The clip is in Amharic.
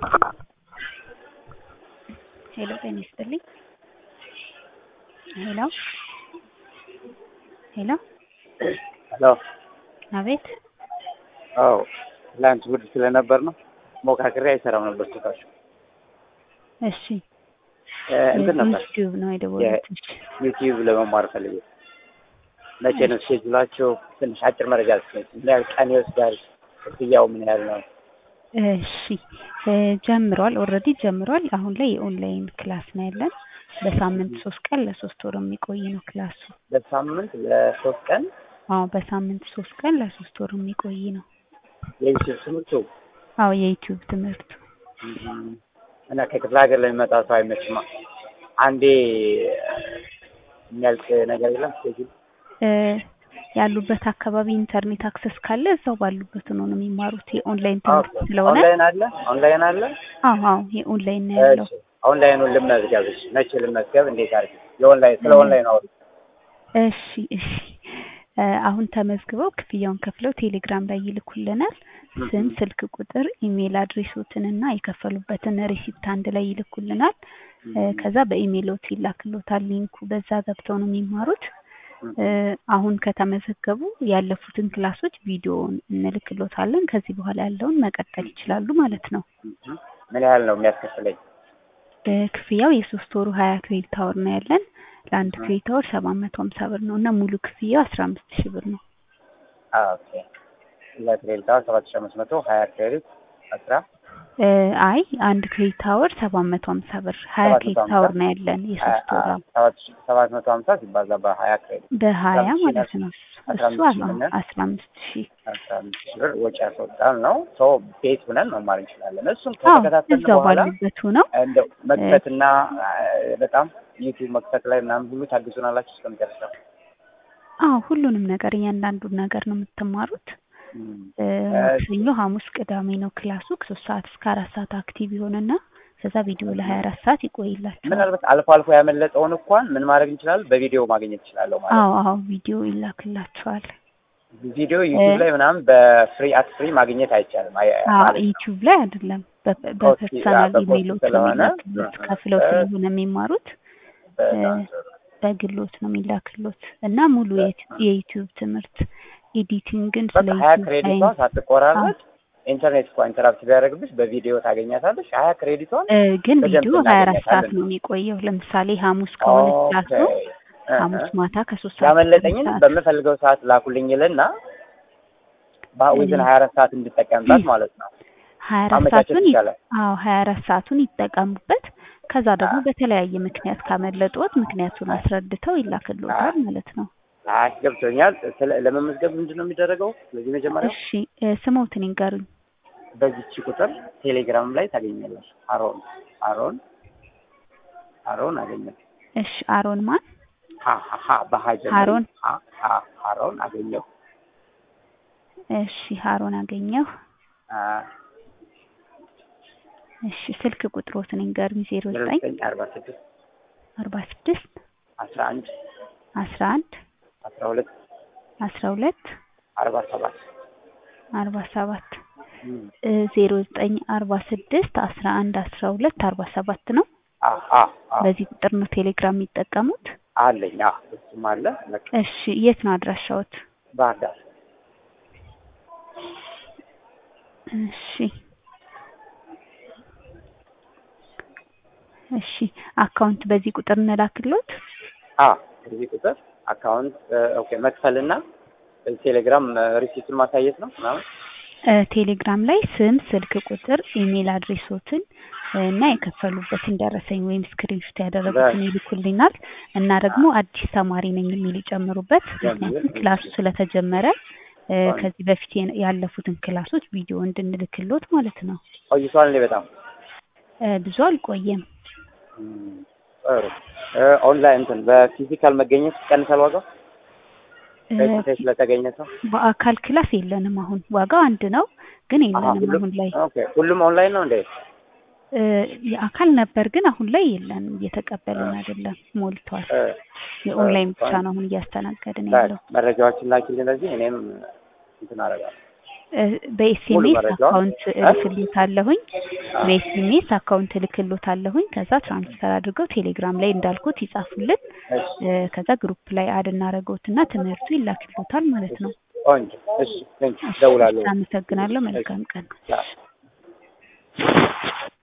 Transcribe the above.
ሄሎ ጤና ይስጥልኝ። ሄሎ ሄሎ ሄሎ አቤት አዎ ትላንት እሑድ ስለነበር ነው ሞካክሬ አይሰራም ነበር ስልካችሁ። እሺ እ እንትን ነበር ዩቲዩብ ነው የደወሉት። እሺ ዩቲዩብ ለመማር ፈልጌ መቼ ነው ስኬጁላችሁ? ትንሽ አጭር መረጃ ልትሰጪኝ? ምን ያህል ቀን ይወስዳል? ክፍያው ምን ያህል ነው? እሺ እ ጀምሯል ኦልሬዲ ጀምሯል። አሁን ላይ የኦንላይን ክላስ ነው ያለን። በሳምንት ሶስት ቀን ለሶስት ወር የሚቆይ ነው ክላሱ። በሳምንት ለሶስት ቀን አዎ በሳምንት ሶስት ቀን ለሶስት ወር የሚቆይ ነው። የዩቲዩብ ትምህርቱ አዎ የዩቲዩብ ትምህርቱ እም፣ እና ከክፍለ ሀገር ለሚመጣ ሰው አይመችማ። አንዴ የሚያልቅ ነገር የለም ስኬጁል እ ያሉበት አካባቢ ኢንተርኔት አክሰስ ካለ እዛው ባሉበት ነው ነው የሚማሩት። የኦንላይን ትምህርት ስለሆነ ኦንላይን አለ ኦንላይን አለ። አዎ አዎ የኦንላይን ነው ያለው። እሺ ኦንላይኑን ልመዝገብ። እሺ መቼ ልመዝገብ? እንዴት አድርጌ? የኦንላይን ስለ ኦንላይን አውሪ። እሺ እሺ እ አሁን ተመዝግበው ክፍያውን ከፍለው ቴሌግራም ላይ ይልኩልናል። ስም፣ ስልክ ቁጥር፣ ኢሜል አድሬሶትን እና የከፈሉበትን ሪሲፕት አንድ ላይ ይልኩልናል። እ ከዛ በኢሜይሎት ይላክሎታል ሊንኩ። በዛ ገብተው ነው የሚማሩት። እ አሁን ከተመዘገቡ ያለፉትን ክላሶች ቪዲዮውን እንልክሎታለን። ከዚህ በኋላ ያለውን መቀጠል ይችላሉ ማለት ነው። እም፣ ምን ያህል ነው የሚያስከፍለኝ? እ ክፍያው የሶስት ወሩ ሀያ ክሬዲት አወር ነው ያለን። ለአንድ ክሬዲት አወር ሰባት መቶ ሀምሳ ብር ነው እና ሙሉ ክፍያው አስራ አምስት ሺህ ብር ነው። ኦኬ ለክሬዲት አወር ሰባት ሺህ አምስት መቶ ሀያ ክሬዲት አስራ እ አይ አንድ ክሬዲት አወር ሰባት መቶ ሀምሳ ብር ሀያ ሰባት መቶ ክሬዲት ሀምሳ አወር ነው ያለን የሶስት ወር አዎ። ሰባት ሺህ ሰባት መቶ ሀምሳ ሲባዛ በሀያ ክሬዲት በሀያ አስራ አምስት ሺህ ማለት ነው። አስራ እሱ አምስት ሺህ አዎ ብለን አስራ አምስት ሺህ አስራ አምስት ሺህ ብር ወጪ ያስወጣል ነው። ሶ ቤት ሆነን መማር እንችላለን። እሱን አዎ ከተከታተልን እዛው በኋላ ባሉበት ሆነው እንደው መክፈትና እ በጣም ዩቲዩብ መክፈት ላይ ምናምን ሁሉ ታግዙናላችሁ እስከመጨረሻው። አዎ ሁሉንም ነገር እያንዳንዱን ነገር ነው የምትማሩት። እም፣ እ እ ማክሰኞ፣ ሐሙስ፣ ቅዳሜ ነው ክላሱ ከሶስት ሰዓት እስከ አራት ሰዓት አክቲቭ ይሆንና ከዛ ቪዲዮ ለሀያ አራት ሰዓት ይቆይላቸዋል። ምናልባት አልፎ አልፎ ያመለጠውን እንኳን ምን ማድረግ እንችላለን? በቪዲዮ ማግኘት እችላለሁ ማለት ነው። አዎ አዎ ቪዲዮ ይላክላቸዋል። ቪዲዮ ዩቲዩብ ላይ ምናምን በፍሪ አት ፍሪ ማግኘት አይቻልም አይ- አዎ ማለት ነው። ዩቲዩብ ላይ አይደለም በ- ኦኬ፣ በፐርሰናል በፖስት ኢሜይሎት ነው ስለሆነ የሚላክሎት ከፍለው እ- ስለሆነ የሚማሩት በጣም ጥሩ። በግሎት ነው የሚላክሎት እና ሙሉ የዩቲ- የዩቲዩብ ትምህርት ኤዲቲንግን ስለ በቃ ሀያ ዩቲዩብ ክሬዲቷ ሳይንስ ሳትቆራረጥ ኢንተርኔት እኮ ኢንተራፕት ቢያደርግብሽ በቪዲዮ ታገኛታለሽ። ሀያ ክሬዲቷን እ ግን በደንብ ቪዲዮ ሀያ አራት ሰዓት እናገኛታለን። ነው የሚቆየው። ለምሳሌ ሐሙስ ከሆነ ክላሱ ኦኬ፣ እ- ሐሙስ እ። ማታ ከሶስት ሰዓት እስከ ያመለጠኝን አምስት ሰዓት በምፈልገው ሰዓት ላኩልኝ ይልና ዊዝን ሀያ አራት ሰዓት እንድጠቀምባት ማለት ነው። ሀያ አራት ማመቻቸት ሰዓቱን ይ- ይቻላል። አዎ ሀያ አራት ሰዓቱን ይጠቀሙበት። ከዛ ደግሞ በተለያየ ምክንያት ካመለጦት ምክንያቱን አስረድተው ይላክልዎታል ማለት ነው። አይ ገብቶኛል። ስለ ለመመዝገብ ምንድን ነው የሚደረገው? ስለዚህ መጀመሪያ እሺ እ ስሞትን ይንገሩኝ። በዚች ቁጥር ቴሌግራም ላይ ታገኛለሽ። አሮን አሮን አሮን አገኘው እሺ አሮን ማን? ሀ ሀ ሀ በሀጀ አሮን ሀ ሀ አሮን አገኘው እሺ አሮን አገኘሁ። አ እሺ ስልክ ቁጥሮትን ይንገሩኝ። ዜሮ ዜሮ ዘጠኝ ዘጠኝ አርባ ስድስት አርባ ስድስት አስራ አንድ አስራ አንድ አስራ ሁለት አስራ ሁለት አርባ ሰባት አርባ ሰባት ዜሮ ዘጠኝ አርባ ስድስት አስራ አንድ አስራ ሁለት አርባ ሰባት ነው። አ አ አ በዚህ ቁጥር ነው ቴሌግራም የሚጠቀሙት። አለኝ። አ እሱም አለ። በቃ እሺ የት ነው አድራሻዎት? ባህር ዳር እሺ እሺ አካውንት በዚህ ቁጥር እንላክሎት። አ በዚህ ቁጥር አካውንት ኦኬ መክፈልና በዚህ ቴሌግራም ሪሲቱን ማሳየት ነው ምናምን እ ቴሌግራም ላይ ስም፣ ስልክ ቁጥር፣ ኢሜል አድሬሶትን እና የከፈሉበትን ደረሰኝ ወይም ስክሪንሾት ያደረጉትን ይልኩልናል እና ደግሞ አዲስ ተማሪ ነኝ የሚል ይጨምሩበት። ምክንያቱም ክላሱ ስለተጀመረ እ ከዚህ በፊት የነ- ያለፉትን ክላሶች ቪዲዮ እንድንልክሎት ማለት ነው። ቆይቷል እንዴ በጣም እ ብዙ አልቆየም። እም፣ ጥሩ እ ኦንላይን እንትን በፊዚካል መገኘት ይቀንሳል ዋጋው እ ፌስ ቱ ፌስ ለተገኘ ሰው በአካል ክላስ የለንም አሁን ዋጋው አንድ ነው ግን አሀ የለንም ሁሉም አሁን ላይ ኦኬ ሁሉም ኦንላይን ነው እንዴ እ የአካል ነበር ግን አሁን ላይ የለንም እየተቀበልን አይደለም ሞልቷል እ የኦንላይን ብቻ ፋይን። ነው አሁን እያስተናገድን ላይ ያለው መረጃዎችን ላኪልኝ ለዚህ እኔም እንትን አደርጋለሁ እ በኤስኤምኤስ መረጃውን? አካውንት እ? እልክልዎታለሁኝ በኤስኤምኤስ አካውንት እልክልዎታለሁኝ። ከዛ ትራንስፈር አድርገው ቴሌግራም ላይ እንዳልኩት ይጻፉልን። እሺ እ፣ ከዛ ግሩፕ ላይ አድ እናደርገውትና ትምህርቱ ይላክልዎታል ማለት ነው። ቆንጆ። እሺ ቴንክ እደውላለሁ። አመሰግናለሁ። መልካም ቀን። ቻው።